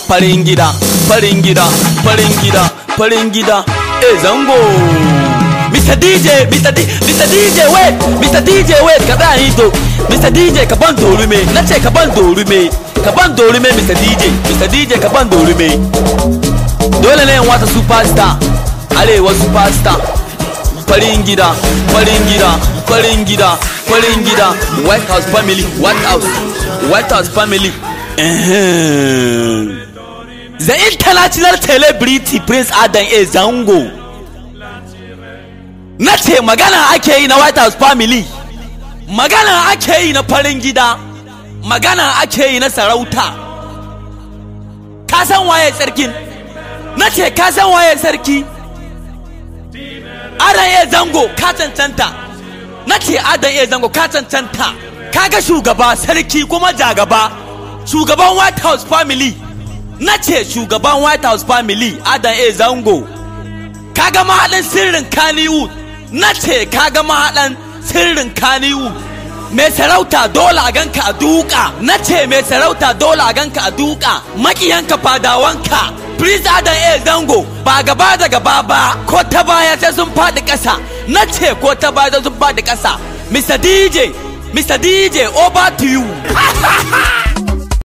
farin gida farin gida farin gida farin gida eh zango Mr. DJ, Mr. D, Mr. DJ, wait, Mr. DJ, wait, ka tsaya yi to, Mr. DJ, ka ban dorume, na ce ka ban dorume, ka ban dorume, Mr. DJ, Mr. DJ, ka ban dorume. Dole ne in wata superstar, arewa superstar, farin gida, farin gida, farin gida, farin gida, White House family, White House, White House family. Ehem. The international celebrity Prince Adam A. Zango. na ce magana ake yi na white house family magana ake yi na farin gida magana ake yi na sarauta ka san waye sarkin na ce ka san waye sarki adan iya zango ka cancanta na ce adan iya zango ka cancanta kaga shugaba sarki kuma jagaba shugaban white house family na ce shugaban white house family adan iya zango kaga mahaɗin sirrin kaniwood na ce kaga mahaɗan sirrin kaniwu mai sarauta dole a ganka a duka na ce mai sarauta dole a ganka a duka makiyanka fadawanka Prince Adam A Zango ba gaba da gaba ba ko ta baya sai sun faɗi ƙasa na ce ko ta baya sai sun faɗi ƙasa Mr. DJ Mr. DJ over to you